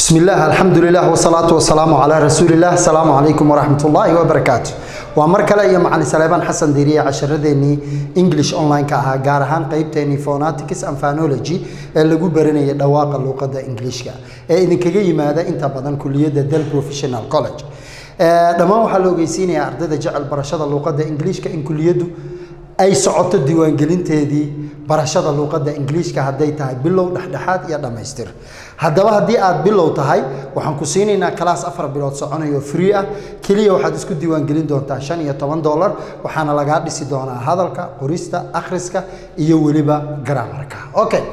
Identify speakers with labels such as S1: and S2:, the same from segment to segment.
S1: بسم الله الحمد لله والصلاة والسلام على رسول الله السلام عليكم ورحمة الله وبركاته ومر kale iyo macalin Saleeban Xasan Diiriye casharadeenii English online ka ahaa gaar ahaan qaybteenii phonetics and phonology ee lagu baranayay dhawaaqa luqadda Englishka ee idinkaga yimaada inta badan kulliyadda Del Professional College ee dhammaan waxaa la ogeysiinayaa ardayda jecel barashada luqadda Englishka in kulliyaddu ay socoto diiwaangelinteedii barashada luuqadda ingiliishka hadday tahay bilow dhexdhexaad iyo dhammaystir haddaba haddii aad bilow tahay waxaan ku siinaynaa kalaas afar bilood soconayo free ah keliya waxaad isku diiwaangelin doontaa shan iyo toban dollar waxaana lagaa dhisi doonaa hadalka qorista akhriska iyo weliba grammarka okay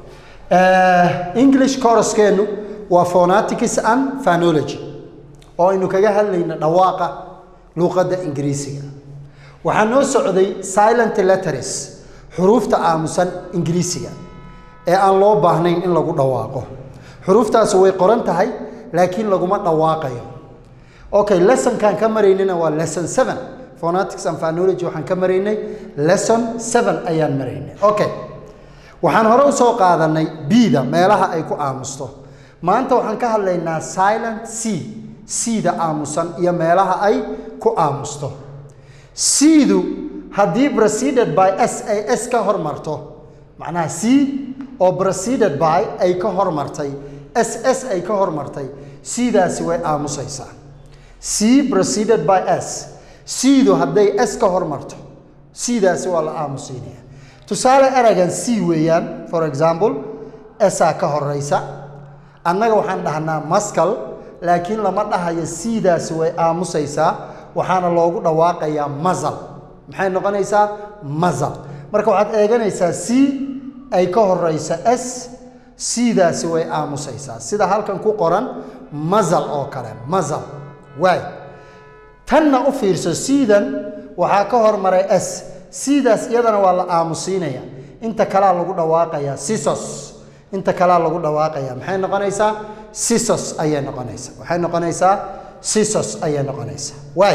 S1: english courskeennu waa phonetics and phonology oo aynu kaga hadlayna dhawaaqa luuqadda ingiriisiga waxaa noo socday silent letters xuruufta aamusan ingiriisiga ee aan loo baahnayn in lagu dhawaaqo xuruuftaasi way qoran tahay laakiin laguma dhawaaqayo okay lessonkaan ka maraynana waa lesson seven phonetics and phonology waxaan ka maraynay lesson seven ayaan maraynay okay waxaan hore u soo qaadanay b-da meelaha ay ku aamusto maanta waxaan ka hadlaynaa silent c c-da aamusan iyo meelaha ay ku aamusto c-du haddii preceded by s ay s ka hormarto macnaha c oo preceded by ay ka hormartay s s ay ka hormartay c-daasi way aamusaysaa c preceded by s c-du hadday s ka hormarto c-daasi waa la aamusiinaya tusaale eragan c weeyaan for example s-aa ka horeysa annaga waxaan dhahnaa maskal laakiin lama dhahayo c-daasi way aamusaysaa waxaana loogu dhawaaqayaa mazal maxay noqonaysaa mazal marka waxaad eeganaysaa c ay ka horeysa s c-daasi way aamusaysaa sida halkan ku qoran mazal oo kale mazal waay tanna u fiirso c-dan waxaa ka hormaray s c-daas iyadana waa la aamusiinaya inta kalaa lagu dhawaaqayaa sisos inta kalaa lagu dhawaaqaya maxay noqonaysaa sisos ayay noqonaysaa waxay noqonaysaa sisos ayay noqonaysaa waay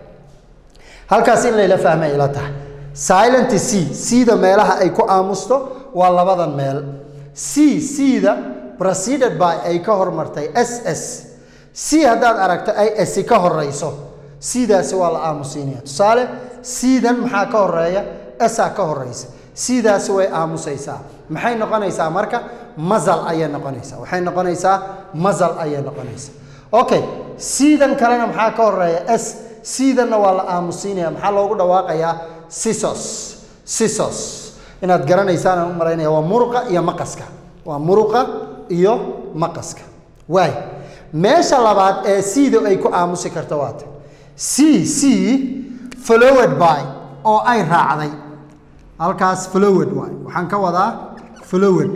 S1: halkaas in layla fahmay ila tahay silent c c-da meelaha ay ku aamusto waa labadan meel c c-da preceded by ay ka hormartay s s c haddaad aragto ay s ka horeyso c-daasi waa la aamusiinaya tusaale c-dan maxaa ka horeeya s-a ka horeysa c-daasi way aamusaysaa maxay noqonaysaa marka mazal ayay noqonaysaa waxay noqonaysaa mazal ayay noqonaysaa okay c-dan kalena maxaa ka horeeya s c-danna waa la aamusiinaya maxaa loogu dhawaaqayaa sisos sisos inaad garanaysaan aan u malaynaya waa muruqa iyo maqaska waa muruqa iyo maqaska waay meesha labaad ee c-da ay ku aamusi karto waata c c followed by oo ay raacday halkaas followed waay waxaan ka wadaa followed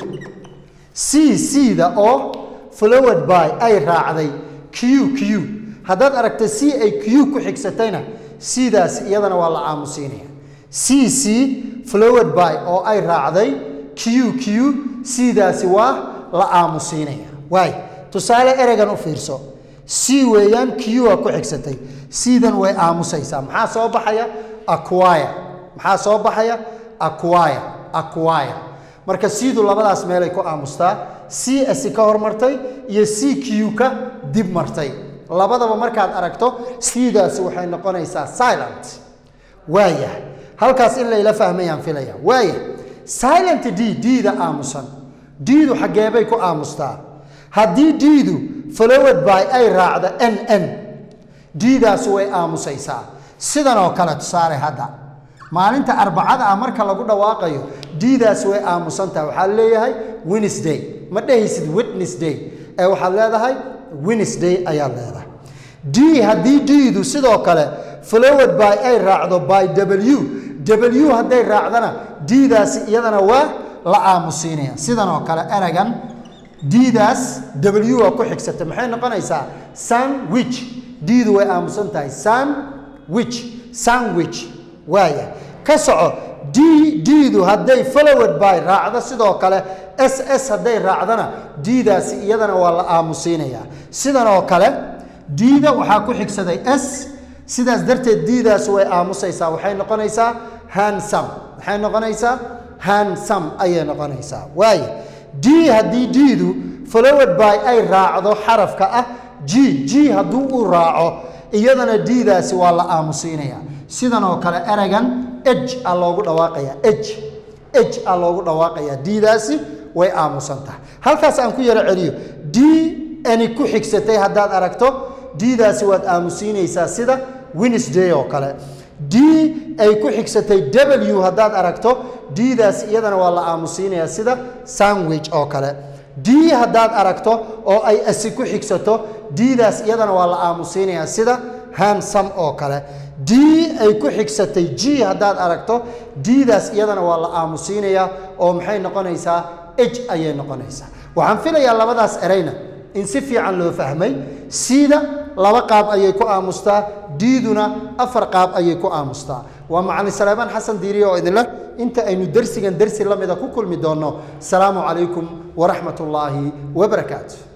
S1: c c-da oo followed by ay raacday q q haddaad aragta c ay q ku xigsatayna c-daas iyadana waa la aamusiinaya c c flowed by oo ay raacday q q c-daasi waa la aamusiinaya waay tusaale ereygan u fiirso c weeyaan q a ku xigsatay c-dan way aamusaysaa maxaa soo baxaya aquire maxaa soo baxaya aquire aquire marka c-du labadaas meelay ku aamustaa c s ka hormartay iyo c q ka dib martay labadaba markaad aragto c-daasi waxay noqonaysaa silent waaya halkaas in layla fahmayaan filaya waaya silent d d-da aamusan d-du xaggeebay ku aamustaa haddii d-du followed by ay raacdo n n d-daasi way aamusaysaa sidan oo kale tusaale hadda maalinta arbacada ah marka lagu dhawaaqayo d-daasi way aamusantaha waxaad leeyahay wednesday ma dhehaysid wednesday ee waxaad leedahay wednesday ayaad leedahay d haddii d-du sidoo kale followed by ay raacdo by w w hadday raacdana d-daasi iyadana waa la aamusiinaya sidan oo kale eragan d-daas w a ku xigsata maxay noqonaysaa sandwich d-du way aamusan tahay sandwich sandwich waaya ka soco d d-du hadday followed by raacdo sidoo kale s s hadday raacdana d-daasi iyadana waa la aamusiinaya sidan oo kale d-da waxaa ku xigsaday s sidaas darteed d-daasi way aamusaysaa waxay noqonaysaa hansam maxay noqonaysaa hansam ayay noqonaysaa waaya d haddii d-du followed by ay raacdo xarafka ah g g hadduu uu raaco iyadana d-daasi waa la aamusiinaya sidan oo kale ereygan eg a loogu dhawaaqaya eg eg a loogu dhawaaqaya d-daasi way aamusan tahay halkaas aan ku yaro celiyo d ani ku xigsatay haddaad aragto d-daasi waad aamusiinaysaa sida wednesday oo kale d ay ku xigsatay w haddaad aragto d-daas iyadana waa la aamusiinayaa sida sandwich oo kale d haddaad aragto oo ay asi ku xigsato d-daas iyadana waa la aamusiinayaa sida hansam oo kale d ay ku xigsatay g haddaad aragto d-daas iyadana waa la aamusiinayaa oo maxay noqonaysaa h ayay noqonaysaa waxaan filayaa labadaas ereyna in si fiican loo fahmay siida laba qaab ayay ku aamustaa diiduna afar qaab ayay ku aamustaa waa macalin salaamaan xasan diiriye oo idinleh inta aynu dersigan dersi la mida ku kulmi doonno asalaamu calaykum waraxmat ullaahi wabarakaatu